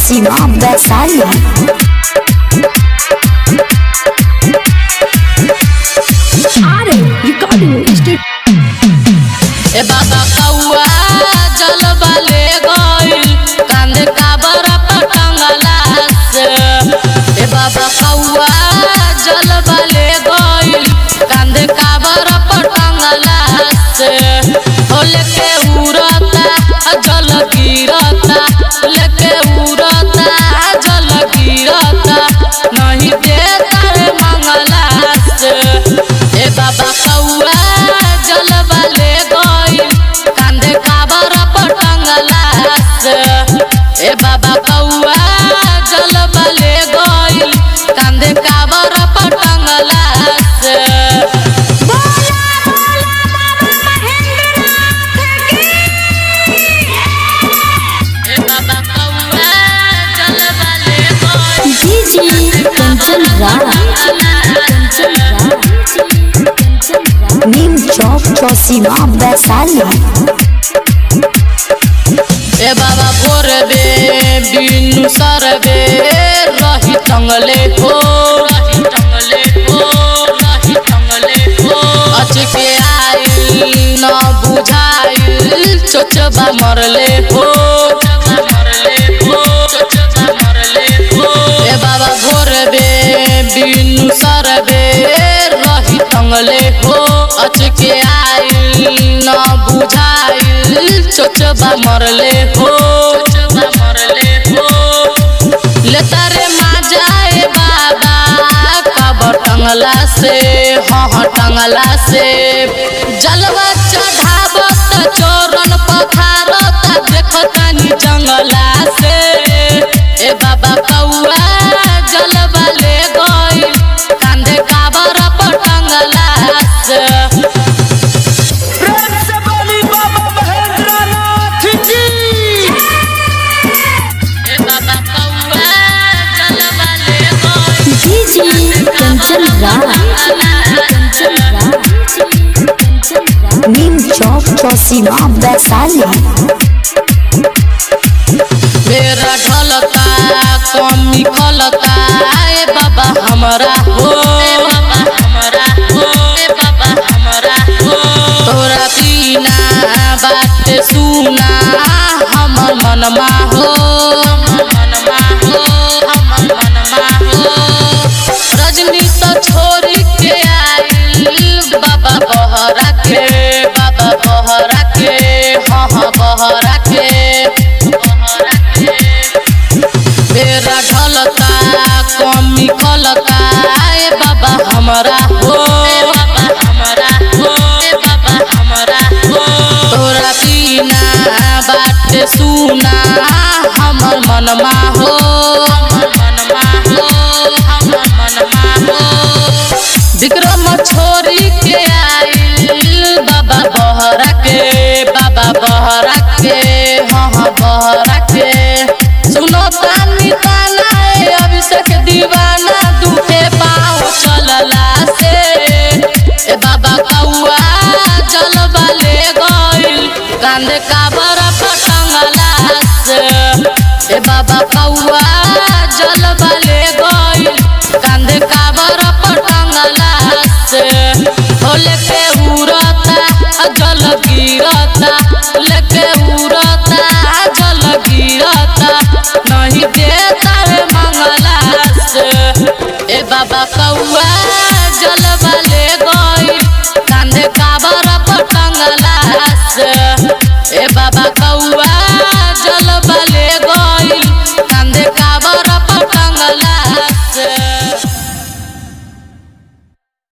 Cosima Versailles. Are recording state ए बाबा कौआ जलवा ले गइल कांधे काबर पटंगला से ए बाबा कौआ जलवा ले गइल कांधे काबर पटंगला से हो लेके उड़ता जल गिरता लेके उड़ता जल गिरता नहीं देता रे मंगला से ए बाबा कौआ जलवा ले गइल कांधे काबर पटंगला से ए बाबा कौआ जलवा ले गइल कांधे काबर पटंगला से ए बाबा कौआ जलवा ले गइल DJ Kanchan Rao. Neem Chowk Cosima Versailles. ए बाबा भोर बे बिनु सरबे रही टंगले हो रही टंगले हो रही टंगले हो अचके आइल न बुझाइल चोचबा मरले हो चोचबा मरले हो चोचबा मरले हो ए बाबा भोर बे बिनु सरबे रही टंगले हो अचके आइल न बुझाइल चोचबा मरले हो चोचबा मरले हो लेता रे माजाए बाबा कबर टंगला से हाँ टंगला से जलवा चढ़ावत चोरन पखारत देखतानी जंगला से ए बाबा कौआ जलवा ले गइल कांधे काबर पटंगला से प्रेम से बोली बाबा महेंद्रनाथ की ए बाबा कौआ जलवा ले गइल DJ Kanchan Rao. Neem Chowk Cosima Versailles. मेरा ढलता कमी खलता ए बाबा हमरा हो ए बाबा हमरा हो ए बाबा हमरा हो तोरा बिना बात सुना हमर मनमा हो हमर मनमा हो हमर मनमा हो रजनी तो छोड़ के आइल बाबा बहरा के बाबा बहरा के हाँ हाँ बहरा के बहरा के मेरा ढलता कमी खलता ए बाबा हमरा हो ए बाबा हमरा हो ए बाबा हमरा हो तोरा बिना बात सुना हमर मनमा हो हमर मनमा हो हमर मनमा हो विक्रम छोरी के आइल बाबा बहरा के बाबा बहरा के हाँ हाँ बहरा के सुनो तानी ताना ए अभिषेक दीवाना दुखे पाँव चलला से ए बाबा कौआ जलवा ले गइल कांधे काबर पटंगला से ए बाबा कौआ जलवा ले गइल कांधे काबर पटंगला से हो लेके